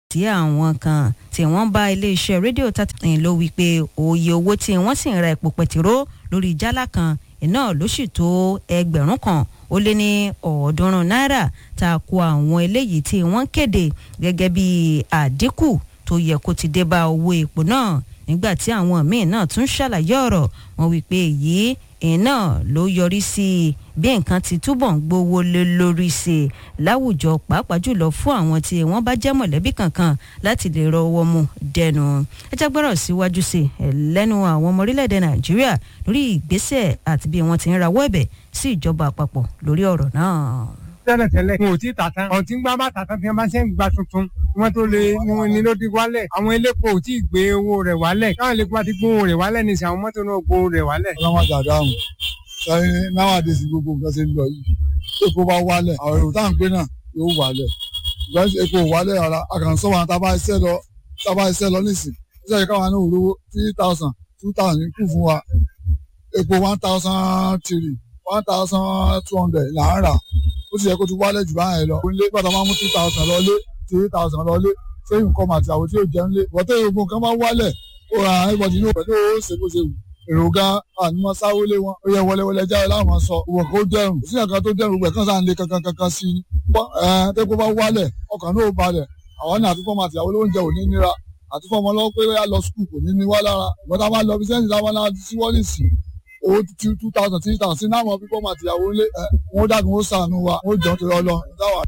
tí àwọn kan tí wọ́n bá iléeṣẹ́ rédíò tàtàkùn ló wí pé òye owó tí wọ́n sì ń ra epo pẹtiró lórí jálá kan iná ló sì tó ẹgbẹ̀rún kan ó lé ní ọ̀ọ́dúnrún náírà ta ko àwọn eléyìí tí wọ́n kéde gẹ́gẹ́ bí àdínkù tó yẹ kó ti dé bá owó epo náà nígbà tí àwọn míì náà tún ṣàlàyé ọ̀rọ̀ wọn wí pé èyí iná ló yọrí sí bí nǹkan ti túbọ̀ ń gbówó lé lórí sí i láwùjọ pàápàá jùlọ fún àwọn tí wọ́n bá jẹ́ mọ̀lẹ́bí kankan láti lè rọwọ́ mu dẹnu ẹ jẹ́ gbọ́rọ̀ síwájú sí i lẹ́nu àwọn ọmọ orílẹ̀-èdè nàìjíríà lórí ìgbésẹ̀ àti bí wọ́n ti ń rawọ́ ẹ̀bẹ̀ sí ìjọba àpapọ̀ lórí ọ̀rọ̀ náà tẹ́lẹ̀tẹ́lẹ̀ wọn ò tí ì tà tán ọ̀n tí ń gbá bá tà tán fi máa ṣe ń gba tuntun wọn tó lè ní ló di wálẹ̀ àwọn elépo ò tí ì gbé owó rẹ̀ wálẹ̀ káwọn elépo bá ti gbé owó rẹ̀ wálẹ̀ ní ìsìn àwọn mọ́tò náà gbé owó rẹ̀ wálẹ̀. ọlọ́wọ́n àjàdá ọ̀hún sẹ́yìn náwádìí gbogbo nǹkan ṣe ń lọ yìí epo bá wálẹ̀ àwọn èrò táwọn gbé náà yóò wálẹ̀ ìgbà epo wálẹ̀ rárá àkànṣọ́ wa tábà iṣẹ́ lọ tábà iṣẹ́ lọ nísìn iṣẹ́ yìí káwọn náà rówó three thousand two thousand kù fún wa epo one thousand three one thousand two hundred là ń rà ó sì yẹ kó ti wálẹ̀ jù báyẹn lọ. ilé pàtàkì máa mú two thousand lọlé three thousand lọlé sẹ́yìn nǹkan màtí àwọn tí yóò jẹun lé. ìwọ́tẹ́ ìgbógun kan bá wálẹ̀ ó ra everybody ní pẹ̀lú ó ṣe bó ṣe wù. èròga ànímọ́ sáwó lé wọn ó yẹ wọléwọlé jáde láwọn sọ òwò kó dẹrùn sí ẹ̀ka tó dẹrùn gbẹ̀ kán sáà ń lé kankan kankan sí i. tẹ́kọ̀ bá wálẹ̀ ọkàn náà ó balẹ̀ àwọn náà àtúfọ́ màtí àwọn olóúnjẹ ò ní nira àtúfọ́ ọmọ lọ́wọ́ pé ó yà lọ skul kò ní ní wá lára ìgbọ́n tá a bá lọ bí sẹ́yìn táwọn náà ti síwọ́lì sí owó two two thousand three thousand sí náà mọ pípọ́ máa tìyàwó lé ẹ wọ́n dàgbọ́n ó sànù wa wọ́n jọ torí ọlọ ìdáwà.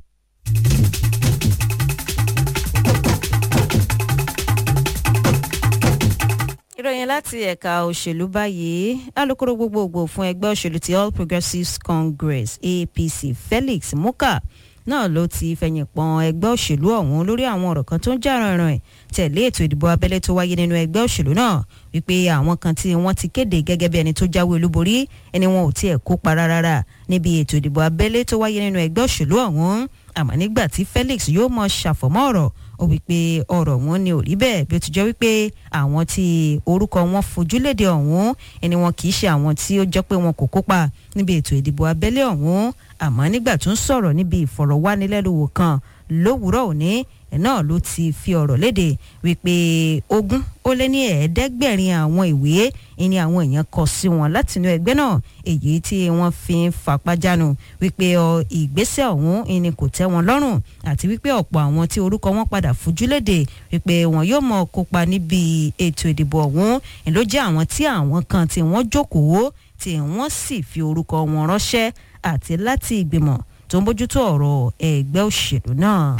ìròyìn láti ẹ̀ka òṣèlú báyìí alūkkóró gbogbogbò fún ẹgbẹ́ òṣèlú ti all progressives congress apc felix muka náà ló ti fẹ̀yìn pọ́n ẹgbẹ́ òṣèlú ọ̀hún lórí àwọn ọ̀rọ̀ kan tó ń jà rànràn ẹ̀ tẹ̀lé ètò ìdìbò abẹ́lé tó wáyé nínú ẹgbẹ́ òṣèlú náà wípé àwọn kan tí wọ́n ti kéde gẹ́gẹ́ bí ẹni tó jáwé olúborí ẹni wọn ò tiẹ̀ kópa rárá níbi ètò ìdìbò abẹ́lé tó wáyé nínú ẹgbẹ́ òṣèlú ọ̀hún àmọ́ nígbà tí felix yóò mọ ṣàfọ̀mọ́ ọ̀rọ̀ ó wípé ọ̀rọ̀ wọn ni ò rí bẹ́ẹ̀ bí ó ti jẹ́ wípé àwọn tí orúkọ wọn fojúlédè ọ̀hún ẹni wọn kì í ṣe àwọn tí ó jẹ́ pé wọn kò kópa níbi ètò ìdìbò abẹ́lé ọ̀hún àmọ́ nígbà tó ń sọ̀rọ̀ níbi ìfọ̀rọ̀wánilẹ́nuwò kan lówùúrọ̀ òní náà ló ti fi ọ̀rọ̀ léde wípé ogún ó lé ní ẹ̀ẹ́dẹ́gbẹ̀rin àwọn ìwé ni àwọn èèyàn kọ sí wọn látinú ẹgbẹ́ náà èyí tí wọ́n fi ń fapájánu wípé ìgbésẹ̀ ọ̀hún ni kò tẹ́ wọn lọ́rùn àti wípé ọ̀pọ̀ àwọn tí orúkọ wọn padà fojú léde wípé wọn yóò mọ kópa níbi ètò ìdìbò ọ̀hún ló jẹ́ àwọn tí àwọn kan tí wọ́n jókòó tí wọ́n sì fi orúkọ wọn ránṣẹ́ àti láti ìgbìmọ̀ tó ń bójútó ọ̀rọ̀ ẹgbẹ́ òṣèlú náà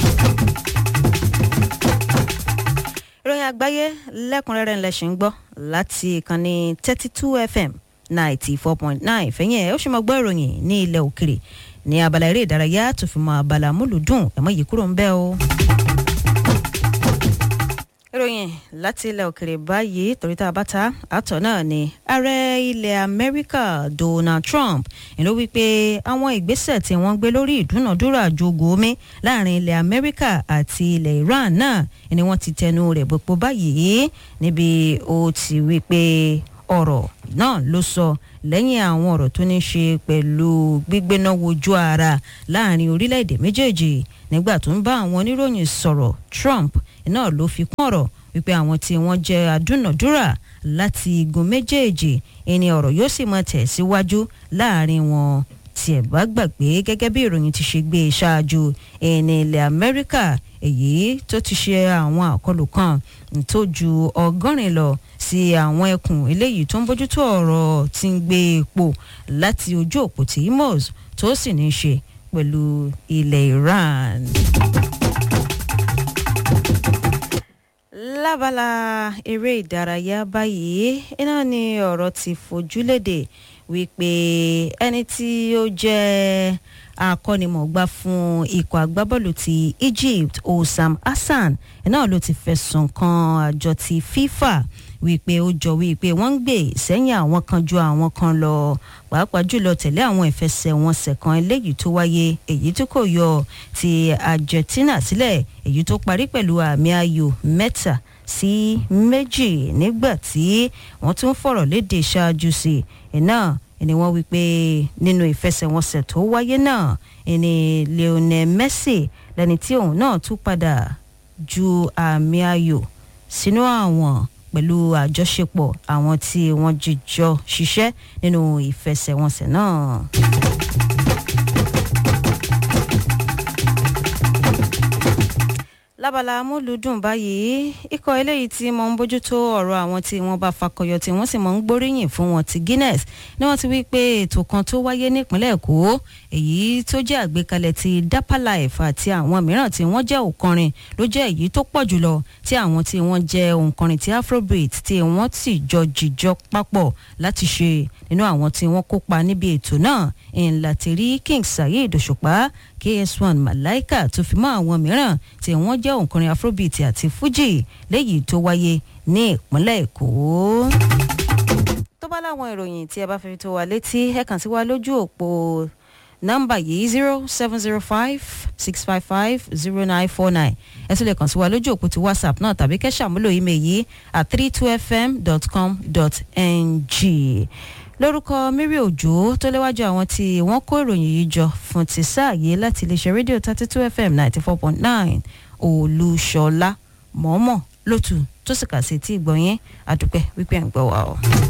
ìròyìn àgbáyé lẹ́kùnrẹ́rẹ́ ńlẹ̀ ṣì ń gbọ́ láti ìkànnì thirty two fm ninety four point nine fẹ̀yìn ẹ̀ ó ṣe máa gbọ́ ìròyìn ní ilẹ̀ òkèrè ní abala eré ìdárayá tó fi mọ abala múlùdùn ẹ̀mọ́ yìí kúrò ń bẹ́ o. ìròyìn láti ilẹ̀ òkèrè báyìí torí tá a bá ta àtọ̀ náà ni ààrẹ ilẹ̀ amẹ́ríkà donald trump ló wí pé àwọn ìgbésẹ̀ tí wọ́n gbé lórí ìdúnàdúrà jogo omi láàrin ilẹ̀ amẹ́ríkà àti ilẹ̀ iran náà ni wọ́n ti tẹnu rẹ̀ bọ̀pọ̀ báyìí níbi ó ti wí pé ọ̀rọ̀ náà ló sọ lẹ́yìn àwọn ọ̀rọ̀ tó ní ṣe pẹ̀lú gbígbéná wojú ara láàrin orílẹ̀-èdè méjèèjì nígbà tó ń bá àwọn oníròyìn sọ̀rọ̀ trump náà ló fi kún ọ̀rọ̀ wípé àwọn tí wọ́n jẹ́ adúnàdúrà láti igun méjèèjì ẹni ọ̀rọ̀ yóò sì máa tẹ̀síwájú láàrin wọn tí ẹ̀ bá gbàgbé gẹ́gẹ́ bí ìròyìn ti ṣe gbé e ṣáájú ẹni ilẹ̀ amẹ́ríkà èyí tó ti ṣe àwọn àkọlù kan tó ju ọgọ́rin lọ sí àwọn ẹkùn eléyìí tó ń bójútó ọ̀rọ̀ tí ń gbé epo láti ojú òpó tí imoz tó sì ní í ṣe pẹ̀lú ilẹ̀ iran. lábala eré ìdárayá báyìí iná ni ọ̀rọ̀ ti fojú léde wípé ẹni tí ó jẹ́ akọ́nimọ̀gbá fún ikọ̀ agbábọ́ọ̀lù ti egypt osam hassan náà ló ti fẹ̀sùn kan àjọ ti fifa wípé ó jọ wípé wọ́n ń gbè sẹ́yìn àwọn kan ju àwọn kan lọ pàápàá jùlọ tẹ̀lé àwọn ìfẹsẹ̀wọnsẹ̀ kan eléyìí tó wáyé èyí tó kò yọ ti argentina sílẹ̀ èyí tó parí pẹ̀lú àmì ayò mẹ́ta sí méjì nígbà tí wọ́n tún fọ̀rọ̀ léde ṣáájú sí i náà ni wọ́n wí pé nínú ìfẹsẹ̀wọnsẹ̀ tó wáyé náà ni lionel messi lẹni tí òun náà tún padà ju àmì ayò sínú àwọn pẹ̀lú àjọṣepọ̀ àwọn tí wọ́n jíjọ ṣiṣẹ́ nínú ìfẹsẹ̀wọnsẹ̀ náà. lábala amúlùdùn báyìí ikọ̀ eléyìí tí mo ń bójútó ọ̀rọ̀ àwọn tí wọ́n bá fakọyọ tí wọ́n sì mọ̀ ń gbóríyìn fún wọn ti Guinness ni wọ́n ti wí pé ètò kan tó wáyé nípínlẹ̀ Èkó èyí tó jẹ́ àgbékalẹ̀ ti Dapper Life àti àwọn mìíràn tí wọ́n jẹ́ òǹkọrin ló jẹ́ èyí tó pọ̀ jùlọ tí àwọn tí wọ́n jẹ́ òǹkọrin ti Afrobeat tí wọ́n sì jọ jìjọ papọ̀ láti ṣe nínú àwọn tí wọ́n kópa níbi ètò náà ńlá ti rí King Saheed Òṣùpá KS1 Malaika tó fi mọ́ àwọn mìíràn tí wọ́n jẹ́ òǹkọrin Afrobeat àti Fuji léyìí tó wáyé ní ìpínlẹ̀ Èkó tó bá láwọn ìròyìn tí ẹ bá fẹ́ tó wa létí ẹ kàn sí wa lójú òpó nọ́mbà yìí zero seven zero five six five five zero nine four nine ẹ tún lè kàn sí wa lójú òpó ti whatsapp náà tàbí kẹ́ ṣàmúlò email yìí at three two fm dot com dot ng lórúkọ Mary Òjó tó léwájú àwọn tí wọ́n kó ìròyìn yìí jọ fún ti sáà yìí láti iléeṣẹ́ rédíò thirty two fm ninety four point nine Olúṣọlá mọ̀ọ́mọ̀ lótú tó sì kà sí tí ìgbọ̀nyẹn àdúpẹ́ wípé à ń gbọ́ wa o.